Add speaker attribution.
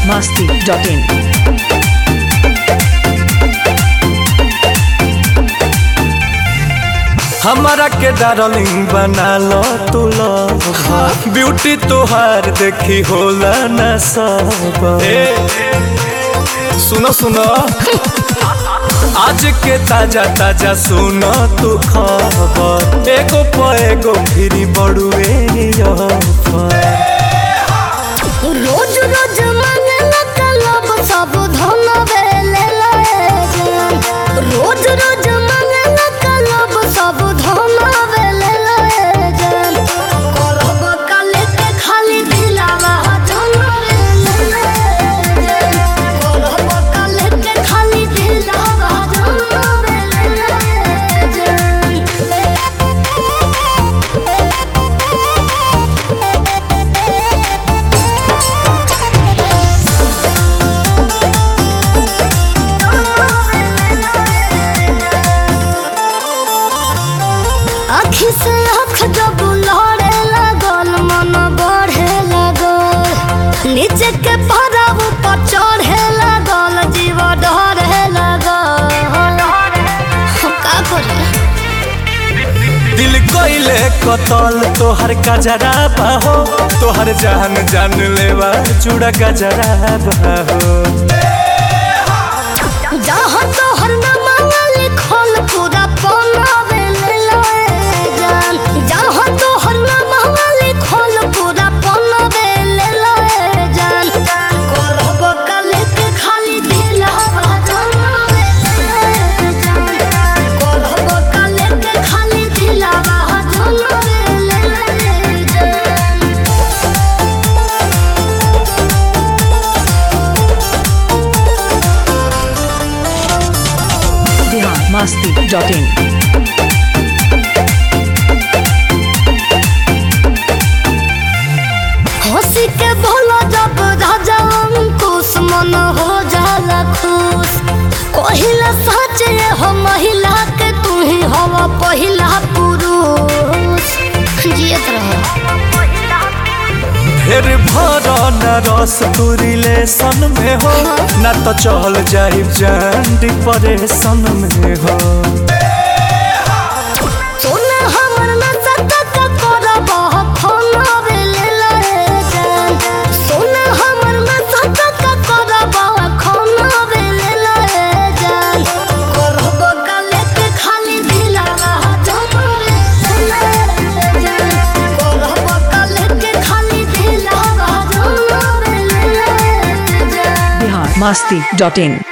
Speaker 1: masti.in.
Speaker 2: हमारा के darling बना लो तू लव ब्यूटी तोहार देखी होला न सब सुनो सुनो आज के ताजा ताजा सुनो तू खबर एगो प एगो फिरी बड़ुए ऑफर
Speaker 3: रोज रोज मंगला कलब सब धन बेले जान रोज रोज मंगला कलब सब धन बेले जान करब काले के खाली दिलावा धन बेले जान करब काले के खाली दिलावा धन बेले जान आखी से आँख जब लड़े लगल मन बढ़े लगल नीचे के पड़ाव पर चढ़े लगल जीव डरे लगल हम का करे
Speaker 2: दिल कोइले कतल तोहर कजरा बाहो तोहर जान जान लेवा जुड़ा गजरा बाहो
Speaker 3: जहाँ तोहर नामा लिखल पूरा पनावे ले लए जान जहाँ तोहर नामा लिखल पूरा पनावे ले लए जान करब काले के खाली दिलवा जनावे ले जान करब काले के खाली दिलवा जनावे ले जान
Speaker 1: Bihar masti.in.
Speaker 3: हंसी के भोला जब राजा अंकुश मन हो जाला खुश कहिला सच ये हो महिला के तू ही हवा पहिला पुरुष जियत रहो
Speaker 2: फिर भर न रस तू रिलेशन में हो न तो चल जाई जान डिप्रेशन में हो
Speaker 3: सोना हमर न सतत करब खाना बेले लए जान सोना हमर न सतत करब खाना बेले लए जान करब काले के खाली दिलावा जमावे ले जान करब काले के खाली दिलावा जमावे ले जान
Speaker 1: Bihar masti.in.